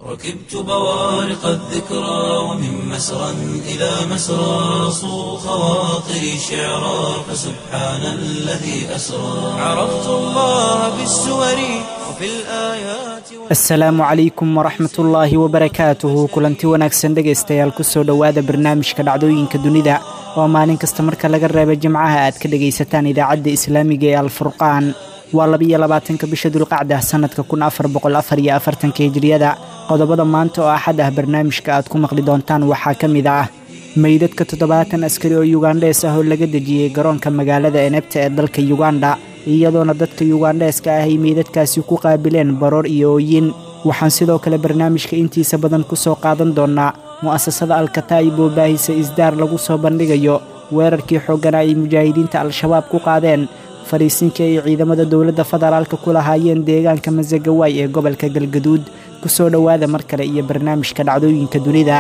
ركبت بوارق الذكرى ومن مسرى إلى مسرى صو خواطري شعرا فسبحان الذي أسرى عرفت الله بالسور وفي الآيات asalaamu calaykum waraxmat ullaahi wabarakaatuhu kulanti wanaagsan dhegaystayaal kusoo dhowaada barnaamijka dhacdooyinka dunida oo maalin kasta marka laga reeba jimcaha aad ka dhegaysataan idaacadda islaamiga ee alfurqaan waa labiyo labaatanka bisha dulqacda sannadka kun afar boqol afar iyo afartanka hijriyada qodobada maanta oo axad ah barnaamijka aad ku maqli doontaan waxaa ka mid ah meydadka toddobaatan askari oo yugandhees ah oo laga dejiyey garoonka magaalada enebta ee dalka yuganda iyadoona dadka yugandheeska ah ay meydadkaasi ku qaabileen baroor iyo ooyin waxaan sidoo kale barnaamijka intiisa badan ku soo qaadan doonnaa mu'asasada alkataa'ib oo baahisa isdaar lagu soo bandhigayo weerarkii xooggana ay mujaahidiinta al-shabaab ku qaadeen fadhiisinkii ay ciidamada dowladda federaalka ku lahaayeen deegaanka masagawaay ee gobolka galgaduud ku soo dhowaada mar kale iyo barnaamijka dhacdooyinka dunida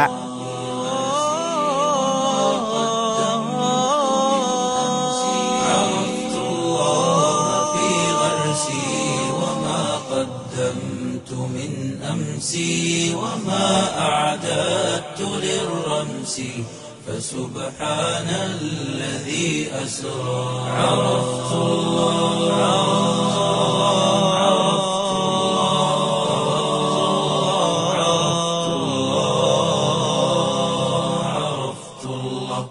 عرفت الله في غرسي وما قدمت من أمسي وما أعددت للرمس فسبحان الذي أسرى عرفت الله عرفت الله عرفت الله عرفت الله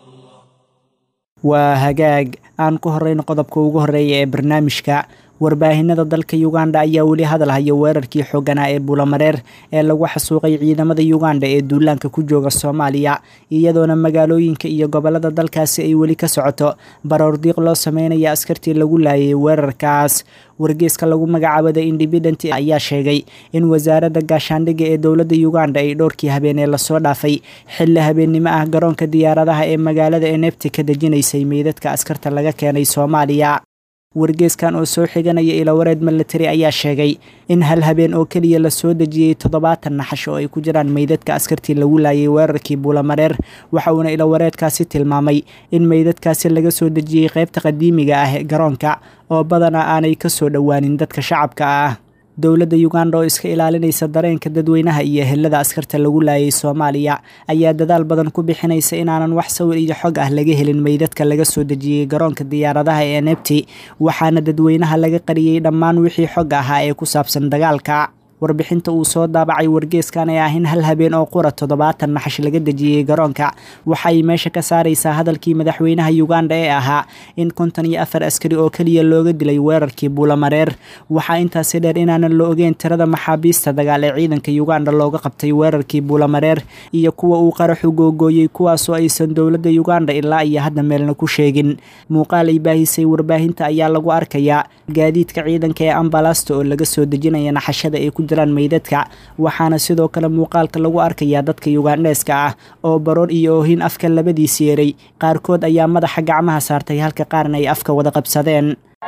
waa hagaag aan ku horrayno qodobka ugu horreeya ee barnaamijka warbaahinada dalka yuganda ayaa weli hadal haya weerarkii xooganaa ee bulamareer ee lagu xasuuqay ciidamada yuganda ee duulaanka ku jooga soomaaliya iyadoona magaalooyinka iyo gobollada dalkaasi ay weli ka socoto baroordiiq loo sameynaya askartii lagu laayay weerarkaas wargeeska lagu magacaabo the independent ayaa sheegay in wasaaradda gaashaandhigga ee dowladda yuganda ay dhowrkii habeenee lasoo dhaafay xilli habeennimo ah garoonka diyaaradaha ee magaalada enebti ka dejinaysay meydadka askarta laga keenay soomaaliya wargeeskan oo soo xiganaya ilawareed milatari ayaa sheegay in hal habeen oo keliya lasoo dejiyey toddobaatan naxash oo ay ku jiraan meydadka askartii lagu laayay weerarkii buulamareer waxa uuna ilawareedkaasi tilmaamay in meydadkaasi laga soo dejiyey qaybta qadiimiga ah ee garoonka oo badanaa aanay ka soo dhowaanin dadka shacabka ah dowladda yuganda oo iska ilaalinaysa dareenka dadweynaha iyo helada askarta lagu laayay soomaaliya ayaa dadaal badan ku bixinaysa inaanan wax sawir iyo xog ah laga helin meydadka laga soo dejiyey garoonka diyaaradaha ee nebti waxaana dadweynaha laga qariyey dhammaan wixii xog ahaa ee ku saabsan dagaalka warbixinta uu soo daabacay wargeeskan ee ah in hal habeen oo qura toddobaatan naxash laga dejiyey garoonka waxay meesha ka saaraysaa hadalkii madaxweynaha yuganda ee ahaa in konton iyo afar askari oo keliya looga dilay weerarkii buulamareer waxaa intaasi dheer inaanan la ogeyn tirada maxaabiista dagaal ee ciidanka yuganda looga qabtay weerarkii buulamareer iyo kuwa uu qaraxu googooyey kuwaasoo aysan dowladda yuganda ilaa iyo hadda meelna ku sheegin muuqaal ay baahisay warbaahinta ayaa lagu arkayaa gaadiidka ciidanka ee ambalasta oo laga soo dejinaya naxashada ay ku meydadka waxaana sidoo kale muuqaalka lagu arkayaa dadka yugandheeska ah oo baroor iyo oohin afka labadiis yeeray qaarkood ayaa madaxa gacmaha saartay halka qaarna ay afka wada qabsadeen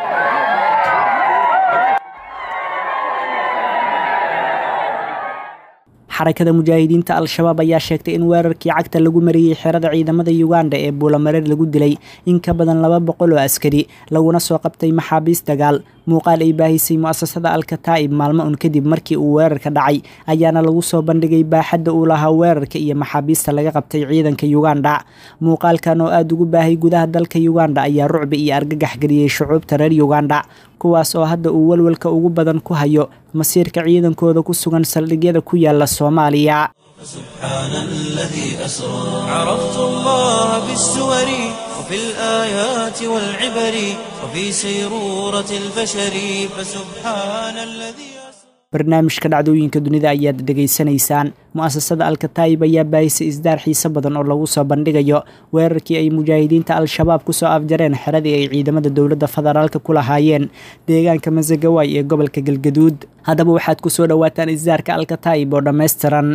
xarakada mujaahidiinta al-shabaab ayaa sheegtay in weerarkii cagta lagu mariyey xerada ciidamada yuganda ee buulamareer lagu dilay in ka badan laba boqol oo askari laguna soo qabtay maxaabiis dagaal muuqaal ay baahisay mu'asasada alkataa'ib maalmo un kadib markii uu weerarka dhacay ayaana lagu soo bandhigay baaxadda uu lahaa weerarka iyo maxaabiista laga qabtay ciidanka yuganda muuqaalkan oo aada ugu baahay gudaha dalka yuganda ayaa rucbi iyo argagax geliyey shucuubta reer yuganda kuwaas oo hadda uu walwalka ugu badan ku hayo masiirka ciidankooda ku sugan saldhigyada ku yaala soomaaliya سبحان الذي أسرى عرفت الله بالسور وفي الآيات والعبر وفي سيرورة البشر فسبحان الذي أسرى barnaamijka dhacdooyinka dunida ayaad dhegaysanaysaan mu'asasada alkataayib ayaa baahisay isdaar xiise badan oo lagu soo bandhigayo weerarkii ay mujaahidiinta al-shabaab kusoo afjareen xeradii ay ciidamada dowladda federaalka ku lahaayeen deegaanka masagawaay ee gobolka galgaduud haddaba waxaad ku soo dhowaataan isdaarka alkataayib oo dhammaystiran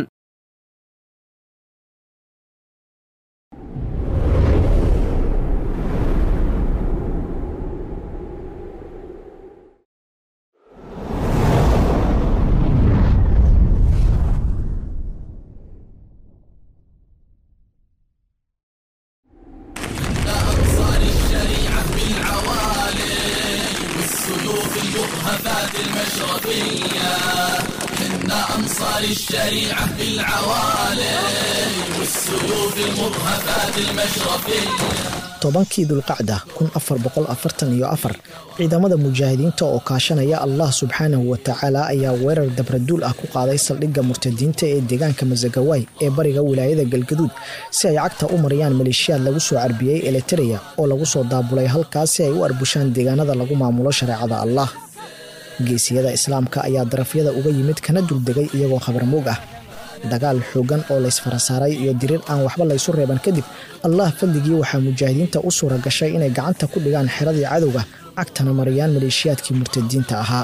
المشرفية كنا أنصار أبطال الشريعة في العوالي والسيوف المرهفات المشرفية tobankii dulqacda kun afar boqol afartan iyo afar ciidamada mujaahidiinta oo kaashanaya allah subxaanahu watacaala ayaa weerar dabraduul ah ku qaaday saldhigga murtadiinta ee deegaanka masagawaay ee bariga wilaayada galgaduud si ay cagta u mariyaan maleeshiyaad lagu soo carbiyey elitereya oo lagu soo daabulay halkaas si ay u arbushaan deegaanada lagu maamulo shareecada allah geesiyada islaamka ayaa darafyada uga yimid kana duldegay iyagoo khabarmoog ah dagaal xoogan oo laysfarasaaray iyo diriir aan waxba laysu reeban kadib allah fadligii waxaa mujaahidiinta u suura gashay inay gacanta ku dhigaan xeradii cadowga cagtana mariyaan maleeshiyaadkii murtadiinta ahaa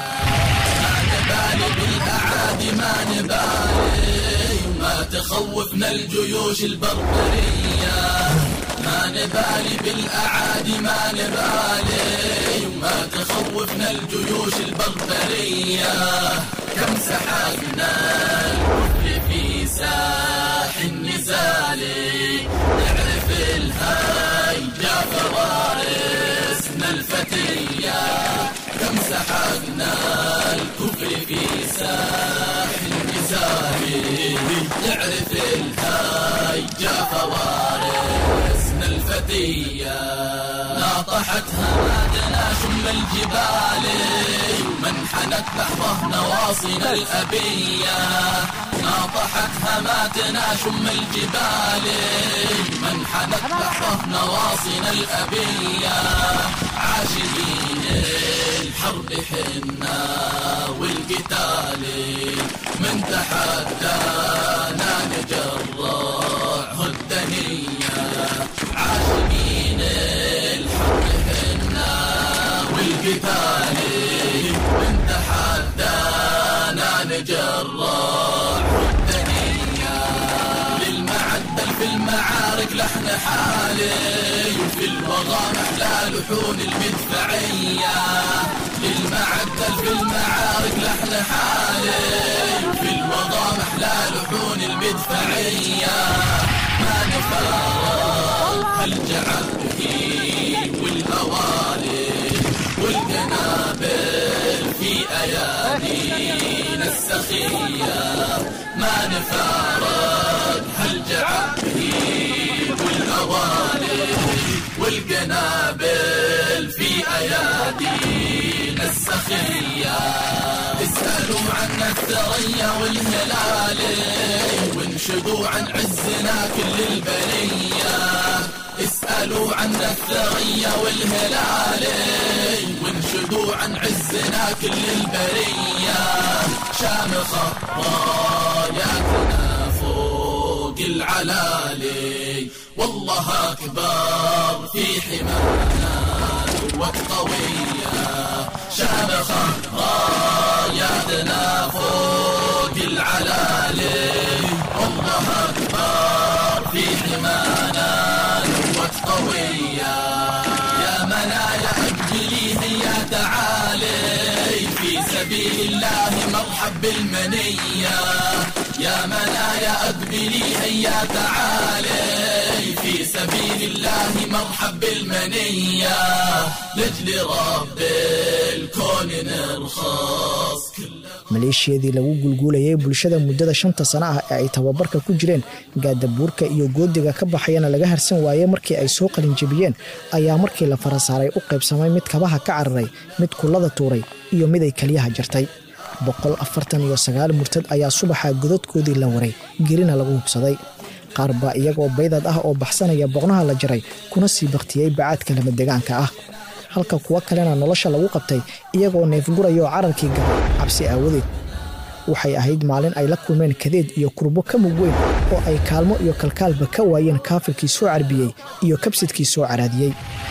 تخوفنا الجيوش البربرية ما نبالي بالأعادي ما نبالي ما تخوفنا الجيوش البربرية كم سحقنا الكفر في ساح النزال نعرف الهاي جا فوارسنا الفتية كم سحقنا الكفر في ساح النزال نعرف الهاي جا فوارسنا الفتية ناطحتها مادنا شم الجبال ومنحنت لحظة نواصينا الأبية ناطحت هماتنا شم الجبال منحنت لحظة نواصينا الأبية عاشقين الحرب حنا والقتال من تحدانا نجرع الدنية عاشقين الحرب حنا والقتال من تحدانا نجرع الدنيا للمعدل في المعارك لحن حالي وفي الوغى محلى لحون المدفعية للمعدل في المعارك لحن حالي وفي الوغى محلى لحون المدفعية ما نفارق هالجعل به والهوالي والقنابل في أيادينا السخية ما نفارق هالجعل به والهوالي والقنابل في أيادينا السخية اسألوا عنا الثريا والهلال وانشدوا عن عزنا كل البرية اسألوا عنا الثريا والهلال وانشدوا عن عزنا كل البرية شامخة راياتنا فوق العلالي والله أكبر في حمانا قوة قوية شامخة راياتنا فوق العلالي والله أكبر في حمانا قوة قوية يا منايا أجلي هيا تعالي في سبيل الله مرحب بالمنية يا منايا أقبلي هيا تعالي في سبيل الله مرحب بالمنية لجل رب الكون نرخص كل maleeshiyadii lagu gulguulayay bulshada muddada shanta sano ah ee ay tababarka ku jireen gaadabuurka iyo goodiga ka baxayana laga harsan waayey markii ay soo qalinjebiyeen ayaa markii la farasaaray u qaybsamay mid kabaha ka cararay mid kullada tuuray iyo mid ay keliyaha jartay boqol afartan iyo sagaal murtad ayaa subaxa godadkoodii la waray gelina lagu hubsaday qaar baa iyagoo baydad ah oo baxsanaya boqnaha la jaray kuna sii baktiyey bacaadka lama degaanka ah halka kuwo kalena nolosha lagu qabtay iyagoo neefgurayoo cararkii galay cabsi aawadeed waxay ahayd maalin ay la kulmeen kadeed iyo kurbo ka mug weyn oo ay kaalmo iyo kalkaalba ka waayeen kaafirkii soo carbiyey iyo kabsidkii soo caraadiyey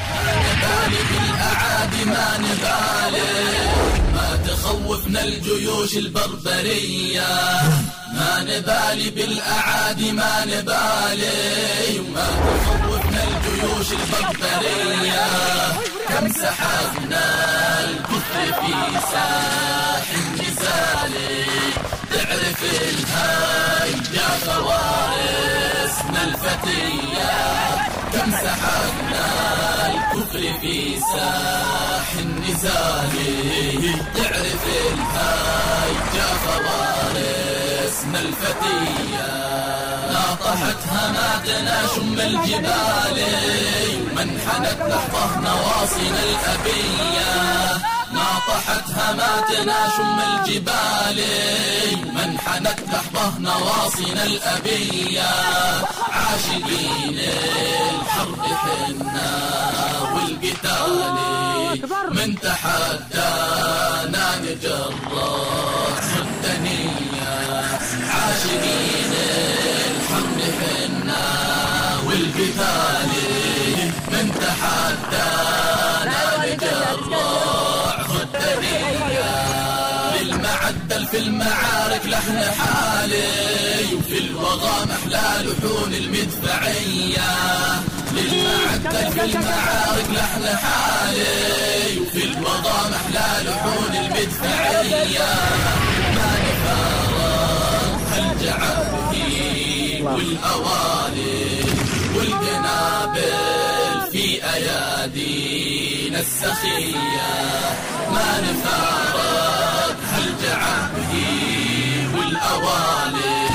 بالأعادي ما نبالي ما تخوفنا الجيوش البربرية ما نبالي بالأعادي ما نبالي وما تخوفنا الجيوش البربرية كم سحقنا الكفر في ساح النزال تعرف الهاي يا فوارسنا الفتية كم سحقنا الكفر في ساح النزال تعرف الهاي جا فوارسنا وارثنا الفتية ناطحت هماتنا شم الجبال منحنت لحظة نواصينا الأبية ناطحت هماتنا شم الجبال منحنت لحظة نواصينا الأبية عاشقين الحرب حنا والقتال من تحدانا نجرح الدنيا عاشقين الحرب حنا والقتال من تحدانا نجرح الدنيا للمعدل في المعارك لحن حالي وفي الوغى محلى لحون المدفعية للمعدل في المعارك لحن حالي وفي الوغى محلى لحون المدفعية ما نفارق هالجعبه والأوالي والقنابل في أيادينا السخية ما نفارق هالجعبه والأوالي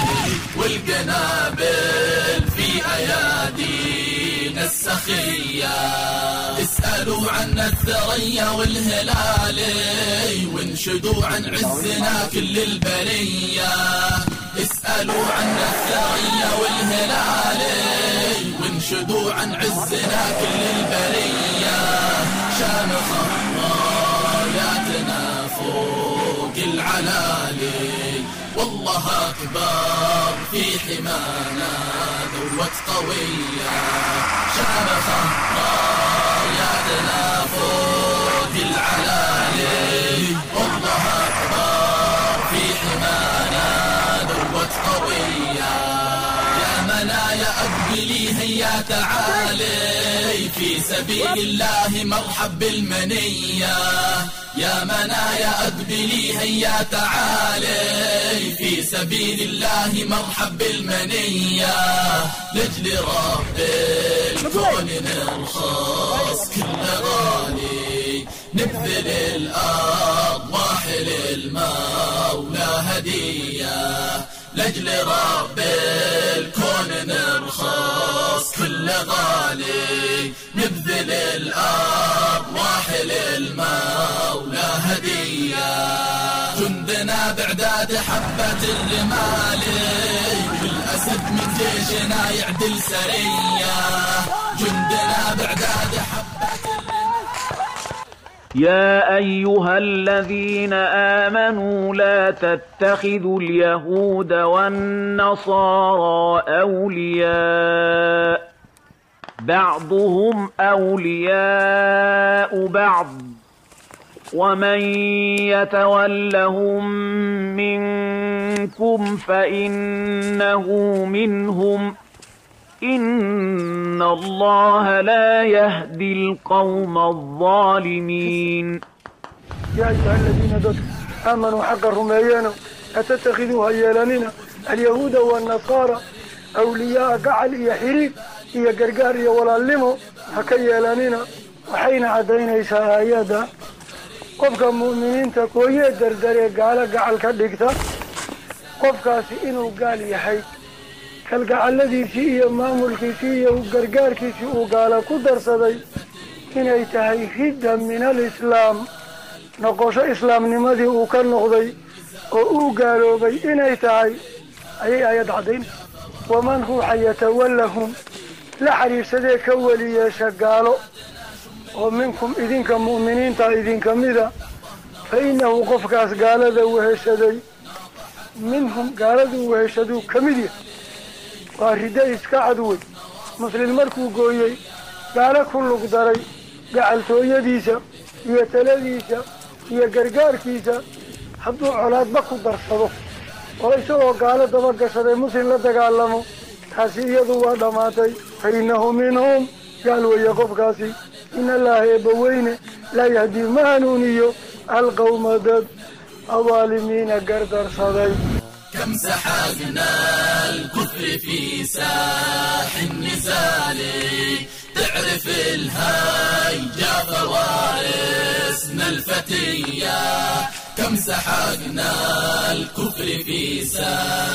والقنابل في أيادينا السخية اسألوا عن الثريا والهلال وانشدوا عن عزنا كل البرية اسألوا عن الثريا والهلال وانشدوا عن عزنا كل البرية شامخ راياتنا فوق العلالي والله أكبر في حمانا ذروة قوية شامخ راياتنا فوق العلالي والله أكبر في حمانا ذروة قوية يا منايا أقبلي هيا تعالي في سبيل الله مرحب بالمنية يا منايا أقبلي هيا تعالي في سبيل الله مرحب بالمنية لجل رب الكون نرخص كل غالي نبذل الأرض واحل المولى هدية لجل رب الكون نرخص كل غالي نبذل الأرض واحل المولى هدية جندنا بعداد حبة الرمال والأسد من جيشنا يعدل سرية جندنا بعداد حبة يا أيها الذين آمنوا لا تتخذوا اليهود والنصارى أولياء بعضهم أولياء بعض ومن يتولهم منكم فإنه منهم إن الله لا يهدي القوم الظالمين يا أيها الذين دد آمنوا حق الرميان أتتخذوا هيالاننا اليهود والنصارى أولياء قعل إيا حريب إيا قرقار إيا والالمو هكيالاننا وحين عدين إيسا آيادا qofka mu'miniinta kooyee dardaree gaalo gacal ka dhigta qofkaasi inuu gaal yahay kalgacaladiisii iyo maamulkiisii iyo gargaarkiisii uu gaalo ku darsaday inay tahay ridda min alislaam noqosho islaamnimadii uu ka noqday oo uu gaaloobay inay tahay ayay aayad caddayn waman ruuxa yatawallahum la xiriirsadee ka weli yeesha gaalo oo minkum idinka mu'miniinta idinka mida fa innahu qofkaas gaalada weheshaday minhum gaaladuu weheshaduu ka mid yahay waa riddo iska cadwey muslin markuu gooyey gaalo ku lug daray gacaltooyadiisa iyo taladiisa iyo gargaarkiisa hadduu colaadba ku darsado oo isagoo gaalo dabagashaday muslim la dagaalamo taasi iyadu waa dhammaatay fa innahu minhum gaal weeye qofkaasi in allaha eebbaweyne laa yahdii ma hanuuniyo alqawma dad adaalimiina gardarsaday كم سحقنا الكفر في ساح النزال تعرف الهيجا فوارسنا الفتية كم سحقنا الكفر في ساح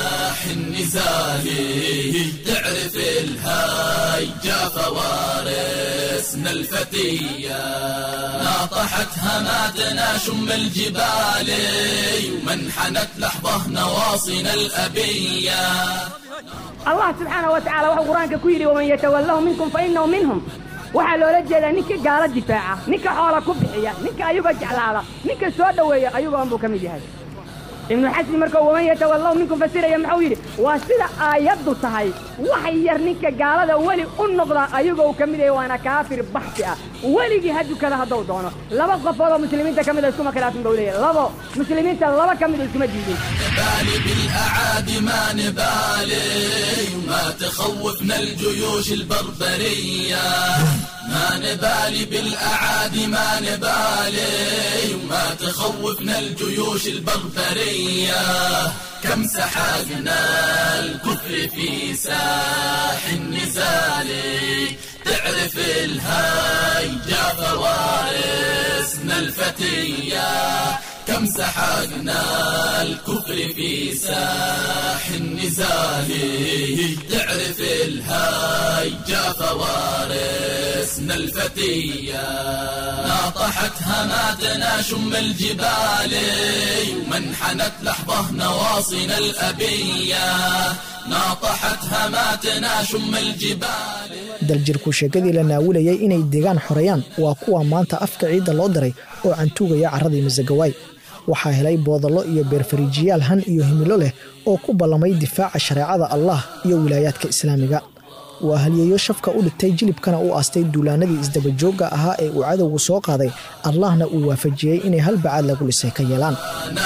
النزال تعرف الهيجا فوارسنا الفتية ناطحت هماتنا شم الجبال ومنحنت لحظة نواصينا الأبية allah subxaana wa tacaala wuxuu qur-aanka ku yidhi waman yatawalahu minkum fa innahu minhum waxaa loola jeedaa ninka gaalo difaaca ninka xoola ku bixiya ninka ayuga jeclaada ninka soo dhoweeya ayugoon buu ka mid yahay ibnu xasmi markuu waman yatawalahu minkum fasiraya muxuu yidhi waa sida aayaddu tahay wax yar ninka gaalada weli u noqda ayagoo ka mid yahay waana kaafir baxsi ah weligii ha dukada hadduu doono laba qofood oo muslimiinta ka mid a iskuma khilaafin buu leeyahay labo muslimiinta laba ka mid oo iskuma diidin نبالي بالأعادي ما نبالي وما تخوفنا الجيوش البربرية ما نبالي بالأعادي ما نبالي وما تخوفنا الجيوش البربرية كم سحقنا الكفر في ساح النزال تعرف الهيجا فوارسنا الفتية كم سحقنا الكفر في ساح النزال تعرف الهيجا فوارسنا الفتية ناطحت هماتنا شم الجبال ومنحنت لحظة نواصينا الأبية ناطحت هماتنا شم الجبال daljirku sheekadii la naawilayay inay deegaan xoreeyaan waa kuwa maanta afka ciidda loo diray oo cantuugaya carradii masagawaay waxaa helay boodallo iyo beerfariijiyaal han iyo himilo leh oo ku ballamay difaaca shareecada allah iyo wilaayaadka islaamiga waa halyeeyo shafka u dhigtay jilibkana u aastay duulaanadii isdabajoogga ahaa ee uu cadowgu soo qaaday allahna uu waafajiyey inay hal bacaad lagu dhisay ka yeelaan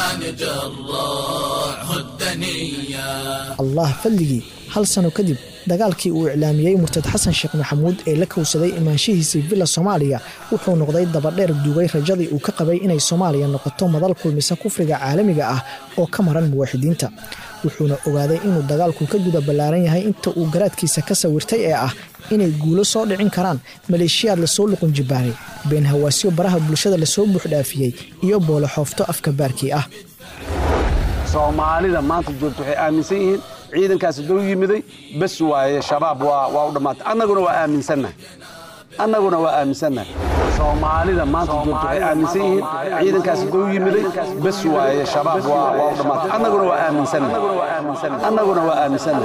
allah fadligii hal sano kadib dagaalkii uu iclaamiyey murtad xasan sheekh maxamuud ee la kowsaday imaanshihiisii villa soomaaliya wuxuu noqday dabadheer duugay rajadii uu ka qabay inay soomaaliya noqoto madal kulmisa kufriga caalamiga ah oo ka maran muwaaxidiinta wuxuuna ogaaday inuu dagaalku ka guda ballaaran yahay inta uu garaadkiisa ka sawirtay ee ah inay guulo soo dhicin karaan maleeshiyaad lasoo luqun jibaaray been hawaasyo baraha bulshada lasoo buuxdhaafiyey iyo boolo xoofto afka baarkii ah soomaalida maanta joogta waxay aaminsan yihiin ciidankaasi dou yimiday bes waaye shabaab waa u dhammaatay annaguna waa aaminsannahay annaguna waa aaminsannahay soomaalida maanta joogta waxay aaminsan yihiin ciidankaasi dou yimiday bes waaye shabaab waa u dhammaatay annaguna waa aaminsannahay annaguna waa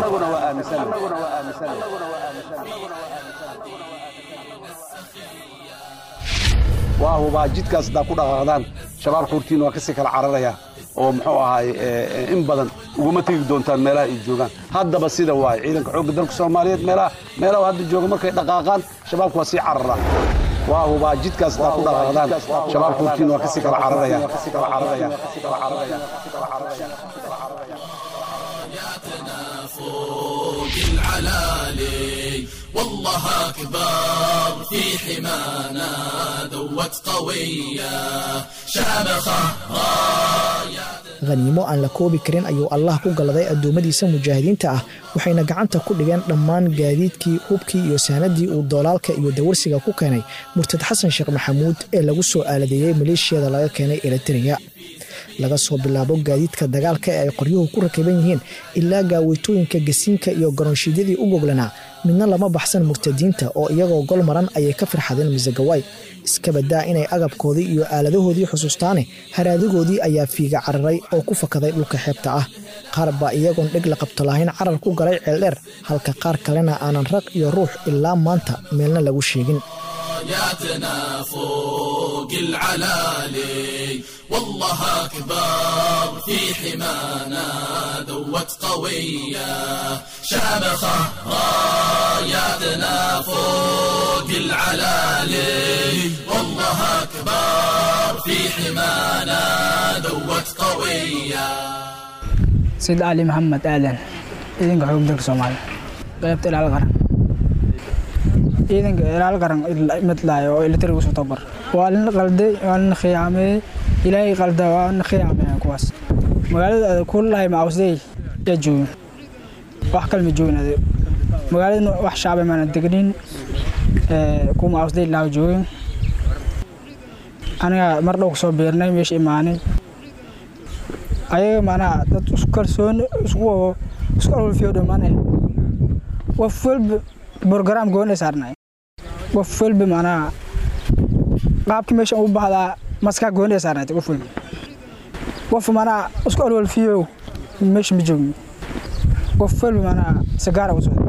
aaminsannahay waa hubaa jidkaas haddaa ku dhaqaaqdaan shabaab xuurtiin waa kasii kala cararayaa oo muxuu ahaay in badan uguma tegi doontaan meelaha ay joogaan haddaba sida waaye ciidanka xoogga dalka soomaaliyeed meelaha meelaha hadda jooga markay dhaqaaqaan shabaabku waa sii carara waa hubaa jidkaas haddaa ku dhaqaaqdaan shabaab xuurtiin waa kasii kala cararaya فوق العلالي والله أكبر في حمانا ذوت قوية شامخة رايات haniimo aan la koobi karin ayuu allah ku galladay addoommadiisa mujaahidiinta ah waxayna gacanta ku dhigeen dhammaan gaadiidkii hubkii iyo saanadii uu doolaalka iyo dawarsiga ku keenay murtad xasan sheekh maxamuud ee lagu soo aaladeeyey maleeshiyada laga keenay eritreya laga soo bilaabo gaadiidka dagaalka ee ay qoryuhu ku rakiban yihiin ilaa gaaweytooyinka gasiinka iyo garoonshiidyadii u goglanaa midna lama baxsan murtadiinta oo iyagoo gol maran ayay ka firxadeen masagawaay iska badaa inay agabkoodii iyo aaladahoodii xusuustaane haraadigoodii ayaa fiiga cararay oo ku fakaday dhulka xeebta ah qaar baa iyagoon dheg la qabto lahayn carar ku galay ceeldheer halka qaar kalena aanan raq iyo ruux ilaa maanta meelna lagu sheegin راياتنا فوق العلالي والله أكبر في حمانا ذوت قوية شامخة راياتنا فوق العلالي والله أكبر في حمانا ذوت قوية سيد علي محمد آدن إذن حقوق دلك سومالي قيبت إلى الغرب ciidanka ilaal qaran midlaayo oo ilitarigu soo tabar waa lina qalday waa lina khiyaameeyey ilaahay qalda waa lina khiyaameeya kuwaas magaalada ku lahay maawsday yaa joogin wax kale ma joogin adeeg magaalada wax shacbi maana degnin ku maawsday laa joogin aniga mar dhow kusoo beernay meesha imaanay ayaga macnaha dad isku kalsooni isku isku alwalfiyo dhammaane qof walba program gooni saarnay qof walba macnaha qaabkii meesha u baxdaa maskaa gooni saarnay qof walba qof macnaha isku alwalfiyo meesha ma joogni qof walba macnaha sagaara u socda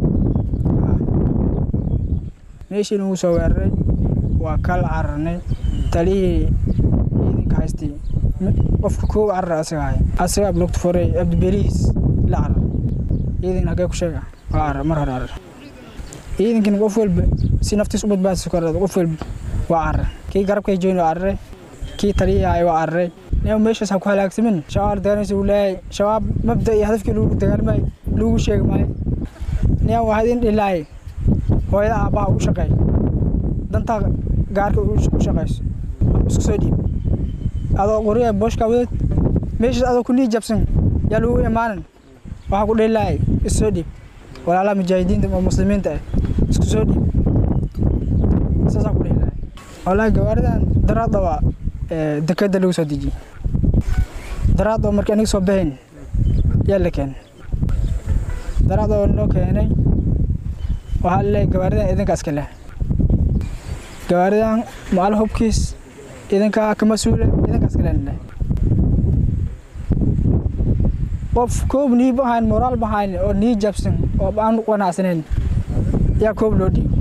meeshii nagu soo weeraray waa kala cararnay talihii ciidanka haystay qofka koow carar asaga ahay asaga ablogta foray abdibeliis la carar ciidan hagee ku sheega waa carar mar hore carar ciidankina qof walba si naftiis u badbaadisa kor qof walba waa carar kii garabkay joyn waa cararay kii taliyii ahay waa cararay nin meeshaas ha ku halaagsamin shabaab dagaalaysa uu leeyahay shabaab mabda iyo hadafkii lagu dagaalmay lagu sheegi maayo nin waa idin dhilaay hooyada aabbaha u shaqeey dantaa gaarka u shaqeyso isku soo dhiib adoo qoriya booshka wadad meeshaas adoo ku nii jabsan yaa lagu imaanan waxaa ku dhilaay is soo dhiib walaalaha mujaahidiinta oo muslimiinta ah isku soo dhiib saasaa ku dhilaay wallaahi gawaaridan daraadda waa dekeda lagu soo dejiyey daraad oo markii aniga soo baxayn yaa la keenay daraad oo noo keenay waxaa laleeyahay gawaaridan idinka iska leh gawaaridan macal hubkiis idinkaa ka mas-uula idinka iska leh qof koob nii bahayn moraal bahayn oo nii jabsan oo aan qanacsanayn yaa koob loo dhiibo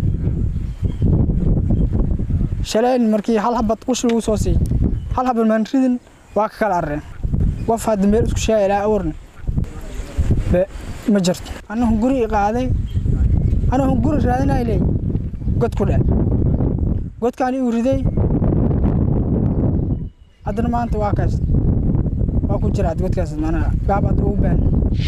shalayn markii hal habad qush lagu soo siiyey hal habad maan ridin waa ka kala arreen qof hadda meel isku sheega ilaa awrna be ma jirto anahu guri i qaaday anahu guri raadinay leey god ku dheh godkaan iu riday haddana maanta waa kaas waa ku jira godkaas manaa gaab hadda ugu baan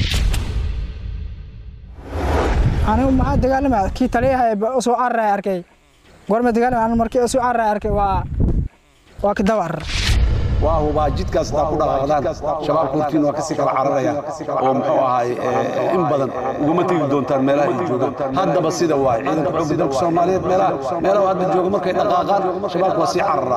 anigu maxaa dagaalamaya kii taliyaha soo cararaya arkay goorma dagaalamaya anigu markii soo cararaya arkay waa waa ka daba arar waa hubaa jidkaas taa ku dhaqaaqdaan shabaab kurtiin waa kasii kala cararaya oo muxuu ahaay in badan uguma tegi doontaan meelaha ay joogaan haddaba sida waay ciidanka xoogga dalka soomaaliyeed meelaha meelaha hadda jooga markay dhaqaaqaan shabaabku waa sii carara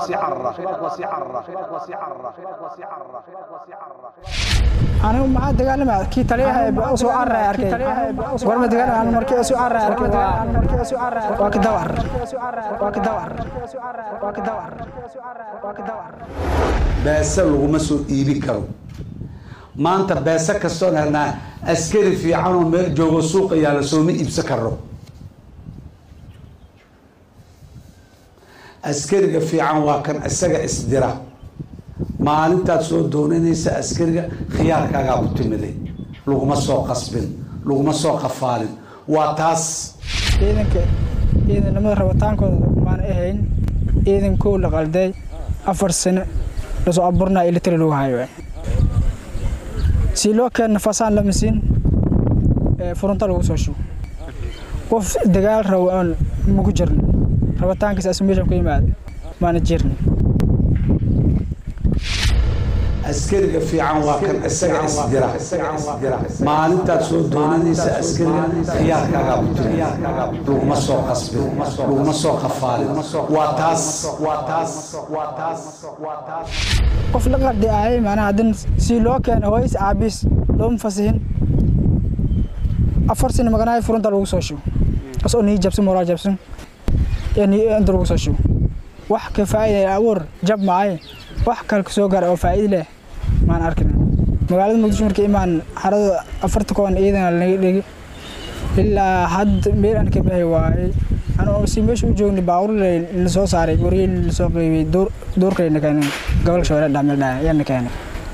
anigu maxaa dagaalamaya kii taliyaha soo cararaya arkay goorma dagaalamaya anigu markii soo cararaya arkay waa waa ka daba arar waa ka daba arar waa ka daba arar waa ka daba arar beese laguma soo iibi karo maanta beese kastoon helnaa askari fiican oo meel joogo suuqa yaala sooma iibsan karo askariga fiican waa kan isaga isdira maalintaad soo doonanaysa askariga khiyaarkaagaa ku timiday laguma soo qasbin laguma soo qafaalin waa taas ciidanka ciidanimada rabitaankooda maan ahayn ciidan kow la qalday afar sano lasoo abuurnaa ilitari lagu hayo si loo keena fasaan lama siin furunta lagu soo shugo qof dagaal rabo oon maku jirno rabitaankiisa asu meeshan ku yimaado maana jirni askariga fiican waa kan isaga isdira maalintaad soo doonanaysa askariga khiyaarkaagaa ku timi laguma soo qasbin laguma soo qafaalin waa taas waa taas waa taas waa taas qof la qardi ahay macnaha haddin si loo keeno hooyis aabiis looma fasihin afar sano maganahay furunta lagu soo shugo asoo nii jabsan moraa jabsan inta lagu soo shugo wax ka faa'iida abuur jab maaye wax kale ka soo gaara oo faa'iida leh maan arkin magaalada muqdisho markii imaan xarada afarta koon ciidana laga dhigi ilaa hadda meel aan ka baxi waayey anoo si meesha u joogni baawur la soo saaray wariyey la soo qeybiyey duurkayna keenay gobolka shabeelle dhaameel dhaaya ayaana keenay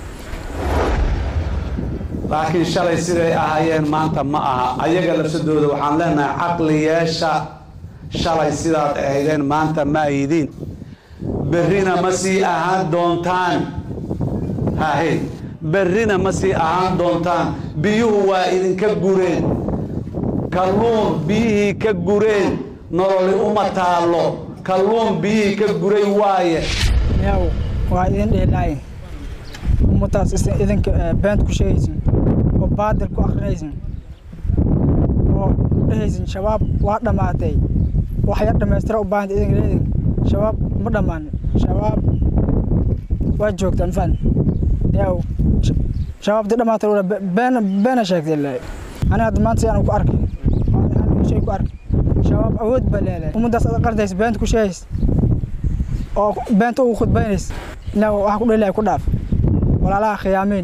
laakiin shalay siday ahaayeen maanta ma aha ayaga lafsadooda waxaan leenahay caqli yeesha shalay sidaad ahaydeen maanta ma ayidiin berrina ma sii ahaan doontaan hahe berrina ma sii ahaan doontaan biyuhu waa idinka gureen kalluun biyihii ka gureen nololi uma taallo kalluun biyihii ka guray waaye yaw waa idin dheelaaye ummadaas idinka beent ku sheegaysin oo baadil ku akrinaysin oo dhehaysin shabaab waa dhammaatay waxya dhammaystira u baahanta idinka leedin shabaab ma dhammaan shabaab waa joogta mafaan yaw shabaabtii dhammaatay ula been beena sheegtay ilaa aniga hadda maanta si aan ku arkay shay ku arkay shabaab awood baa leedahay ummaddaas aad qardaysa beenta ku sheegaysa oo beenta ugu khudbaynaysa ilaa waxa ku dhalilahay ku dhaaf walaalaha khiyaameen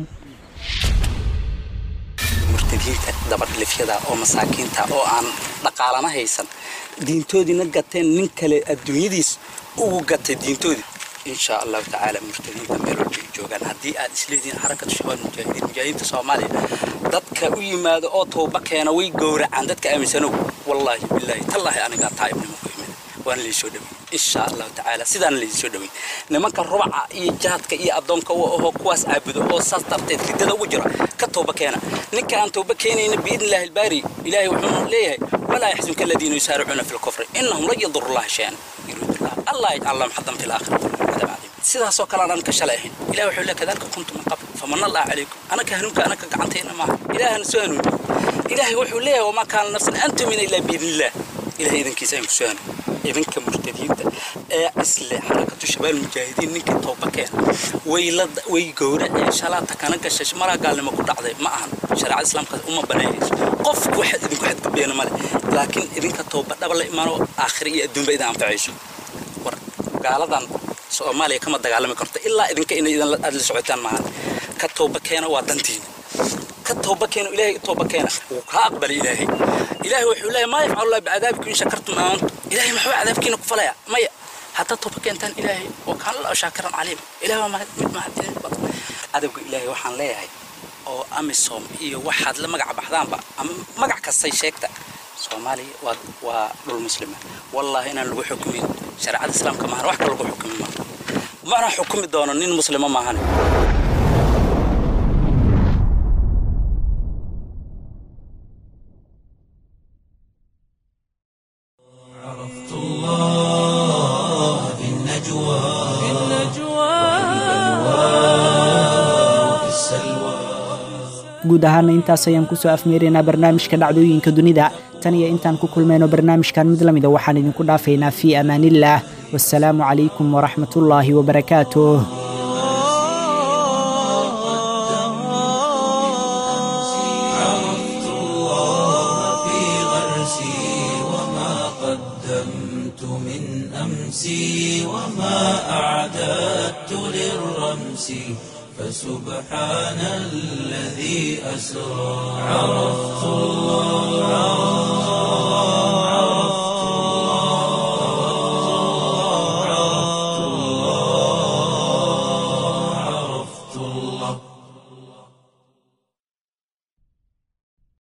murtadiinta dabadhilifyada oo masaakiinta oo aan dhaqaalana haysan diintoodiina gateen nin kale adduunyadiis ugu gatay diintoodii insha allahu tacaala murtadiinta meel walba ay joogaan haddii aad isleedihiin xarakatu shabaab mujaahidiin mujaahidiinta soomaaliya dadka u yimaado oo tooba keena way gowracaan dadka aaminsanow wallaahi bilaahi tallaahi anigaa taa'ibnimo ku yimid waana laysoo dhawey insha allahu tacaala sidaana laysoo dhawey nimanka rubaca iyo jaadka iyo addoonka u ahoo kuwaas caabudo oo saas darteed riddada ugu jira ka tooba keena ninka aan tooba keenayna biidni illaahi albaari ilaahay wuxuu leeyahay walaa yaxzunka aladiina yusaaricuuna fi lkufri innahum lan yaduru llaha shay-an yuriidullah allah yajcal lahum xadan fi laakhirati cadaab cadiim sidaasoo kale aan ka shalay ahayn ilahi wuxuu leeyahay kadalika kuntum min qabl famanna allah calaykum anaka hanuunka anaka gacantayna maaha ilaahana soo hanuuni ilaahay wuxuu leeyahay wamaa kaana nafsan an tumina ilaa biidnillah ilahay idankiisa ayaan kusoo hanuuni idinka murtadiinta ee isle xarakatu shabaal mujaahidiin ninkii tooba keena way la way gowraceen shalaata kana gashay maraa gaalnimo ku dhacday ma ahan shareecada islaamka uma banaynayso qof wax idinku xadgudbeena male laakiin idinka tooba dhaba la imaano aakhira iyo adduunba idin anfacayso war gaaladan soomaaliya kama dagaalami karto ilaa idinka inay idin aad la socotaan maahan ka tooba keena waa dantiina ka tooba keeno ilaahay tooba keena wuu kaa aqbalay ilaahay ilaahay wuxuu leeyahay maa yafcalu allah bicadaabikum in shakartum aamantum ilaahay maxuu cadaabkiina ku falaya maya haddaad tooba keentaan ilaahay wa kaana allahu shaakiran caliim ilahay waa mahad mid mahadcelin badan cadowga ilaahay waxaan leeyahay oo amisom iyo waxaad la magac baxdaanba ama magac kastay sheegta soomaaliya waa waa dhul muslima wallaahi inaan lagu xukumin shareecada islaamka maahan wax kale lagu xukumi maaha mana xukumi doono nin muslimo maahan عرفت الله في النجوى في النجوى وفي السلوى guud ahaana intaas ayaan kusoo afmeeraynaa barnaamijka dhacdooyinka dunida tan iyo intaan ku kulmayno barnaamijkan mid lamida waxaan idinku dhaafaynaa fii amaaniillaah wasalaamu calaykum waraxmatullaahi wabarakaatuh عرفت الله في غرسي وما قدمت من أمسي وما أعددت للرمس فسبحان الذي أسرى عرفت الله